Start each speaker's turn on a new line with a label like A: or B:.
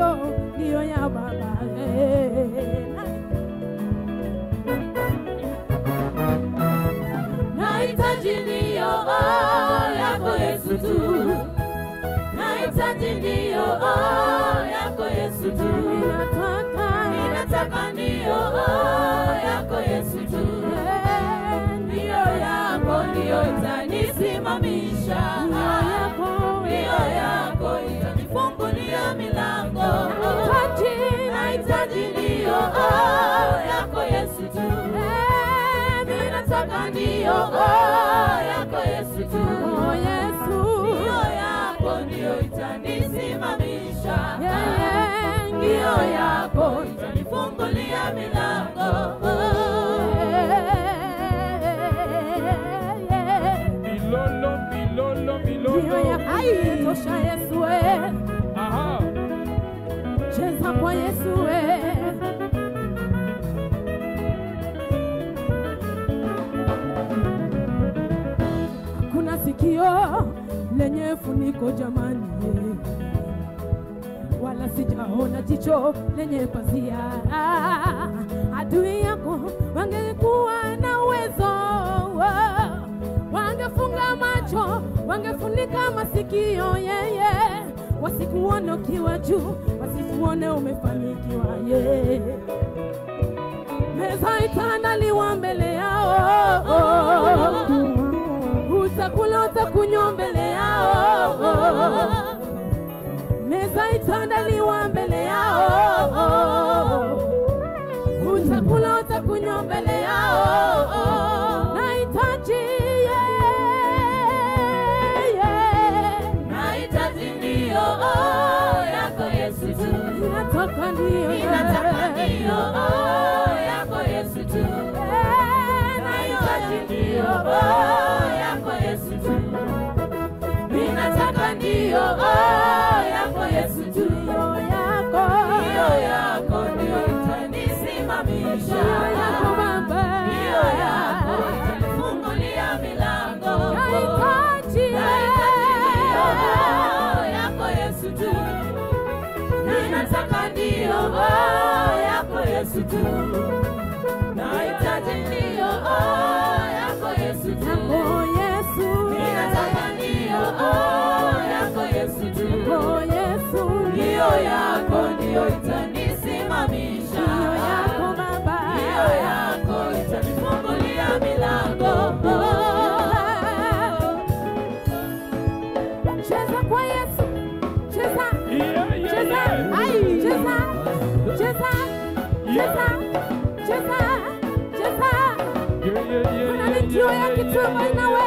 A: ndiyo ya Baba. Eh,
B: Nahitaji ndiyo yako Yesu tu, nahitaji ndiyo yako Yesu tu,
A: Ninataka
B: ninataka ndiyo yako Yesu tu, ndiyo yako ndiyo itanisimamisha, ndiyo yako itanifungulia milango, nahitaji ndiyo yako Yesu tu, ninataka ndiyo yako Yesu tu.
A: Oh, Yesu.
B: Ndiyo yako ndiyo itanisimamisha,
A: Yeah, yeah,
B: ndiyo yako itanifungulia milango.
C: Milolo, milolo, milolo.
A: Ndiyo ya hai tosha Yesu we.
C: Aha.
A: Cheza kwa Yesu we. Kuna sikio lenye funiko jamani, wala sijaona jicho lenye pazia. Adui yako wangekuwa na uwezo, wangefunga macho, wangefunika masikio yeye, wasikuone ukiwa juu, wasikuone umefanikiwa yeye meza itaandaliwa mbele yao, utakula utakunywa mbele yao, meza itaandaliwa mbele yao, utakula utakunywa mbele yao, nahitaji yeye,
B: Nahitaji ndiyo yako Yesu tu,
A: ninataka ndiyo
B: ninataka ndiyo yako Yesu tu, nahitaji ndiyo yako Yesu tu, ninataka ndiyo yako Yesu tu.
A: ndiyo yako,
B: Ndiyo yako ndiyo itanisimamisha,
A: yako Baba,
B: ndiyo yako itanifungulia milango.
A: nahitaji
B: Nahitaji ndiyo yako Yesu tu, ninataka ndiyo yako Yesu tu, nahitaji ndiyo yako Yesu tu,
A: Oh Yesu,
B: ninataka ndiyo yako Yesu tu.
A: oh Yesu,
B: Ndiyo yako ndiyo itanisimamisha,
A: ndiyo yako Baba,
B: ndiyo yako itanifungulia milango.
A: cheza kwa Yesu, cheza,
C: Yeah, yeah,
A: cheza,
C: yeah.
A: ai, cheza, cheza, cheza, cheza, cheza.
C: Yeah, yeah, yeah,
A: Kuna
C: yeah,
A: mitio
C: yeah,
A: ya
C: yeah,
A: kitumba
C: yeah,
A: inawe